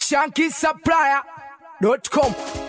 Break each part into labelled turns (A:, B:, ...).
A: shankisupplier.com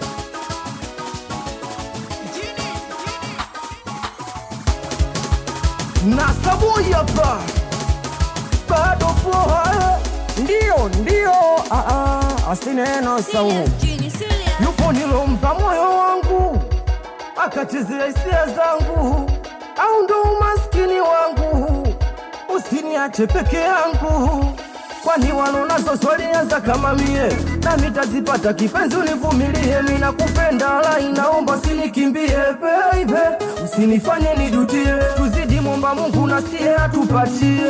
B: na sabuni hapa bado poa, ndio ndio, ah, ah, asineno sau yupo nilompa moyo wangu akachezea hisia zangu, au ndo umaskini wangu, usiniache peke yangu, kwani walonazo swalianza kama mie, nami tazipata kipenzi, univumilie, mi nakupenda, la inaomba usinikimbie baby, usinifanye nijutie, tuzidi momba Mungu na sie atupatie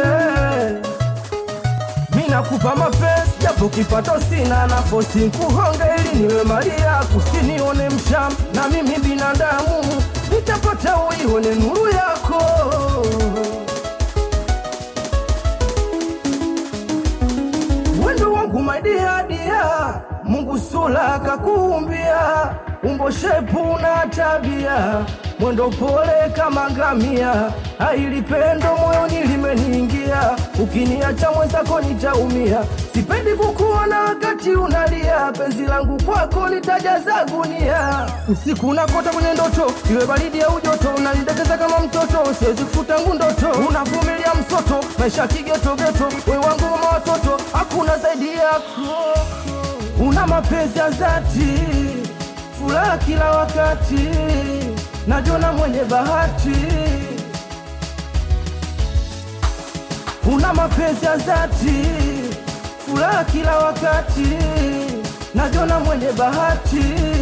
B: Minakupa mapenzi japo kipato sina nafosi nkuhonge ili niwe mali yako, usinione msham na mimi binadamu nitapata uione nuru yako. Wendo wangu maidia dia, Mungu sula kakuumbia, umbo shepu na tabia, mwendo pole kama ngamia, ailipendo moyoni limeniingia, ukiniacha mwenzako nitaumia, sipendi kukuona wakati unalia, penzi langu kwako litajaza gunia, usiku nakota kwenye ndoto, iwe baridi au joto, unanidekeza kama mtoto, siwezi kufutangu ndoto, unavumilia msoto, maisha kigetogeto, we wangu mama watoto, hakuna zaidi yako, una mapenzi ya dhati, furaha kila wakati, najiona mwenye bahati, una mapenzi ya dhati, furaha kila wakati, najiona mwenye bahati.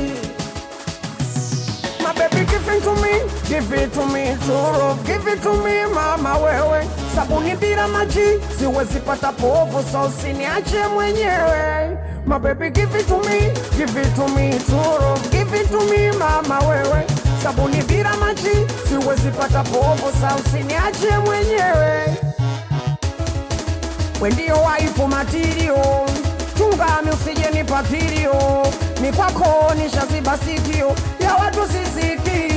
B: My baby give it to me, give it to me, true love, give it to me mama wewe. Sabuni bila maji siwezi pata povu, so usiniache mwenyewe. My baby give it to me, give it to me, true love, give it to me mama wewe. Sabuni bila maji siwezi pata povu, so usiniache mwenyewe. We ndio waifu matirio, chungami usije nipatirio, ni kwako nishaziba sikio ya watu sisiki,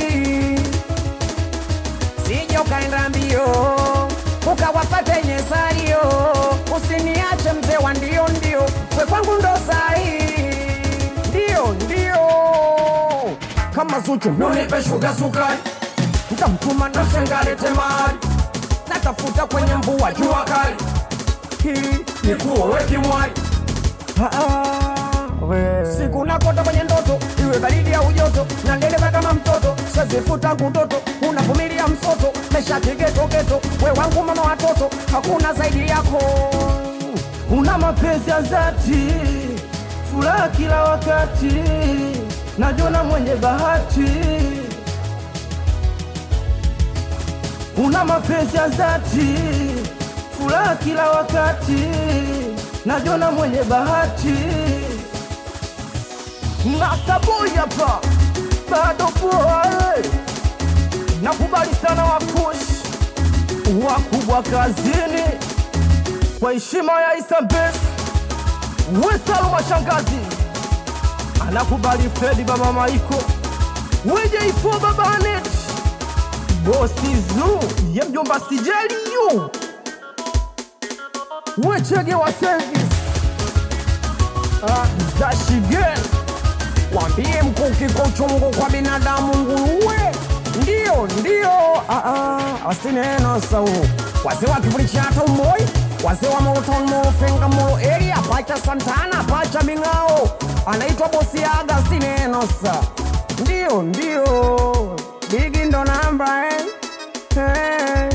B: sije ukaenda mbio ukawafate nyesario, usiniache mzee wa ndio ndio, we kwangu ndo sahi, ndio ndio kama Zuchu nunipe shuga sukari, ntamtuma na shengalete mali, natafuta kwenye mvua jua kali hili ni kuowe kimwari siku nakota kwenye ndoto iwe baridi au joto nandeleva kama mtoto sezifuta kutoto unavumilia msoto mesha kigetogeto we wangu mama watoto hakuna zaidi yako una mapenzi ya dhati furaha kila wakati najona mwenye bahati una mapenzi ya dhati furaha kila wakati najona mwenye bahati nasaboi hapa bado poa eh. nakubali sana wakush wakubwa kazini kwa heshima ya isambes wesalu mashangazi anakubali fredi baba maiko wejeifo babanet bosi zu ye mjomba sijeliyu wechege wa service ah, za shigel wambie mkuki kwa uchungu kwa binadamu nguruwe ndio ndio ah, ah, asineno sau wazee wa kivuli cha tomboi wazee wa moroton morofenga moro area pacha santana pacha ming'ao anaitwa bosi aga sineno sa ndio ndio bigi ndo namba eh? hey.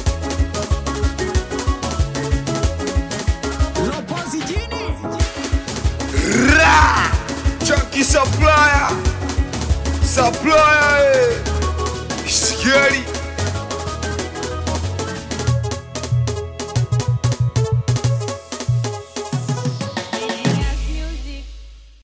C: Ra! Chunky supplier! Supplier! eh. Scary!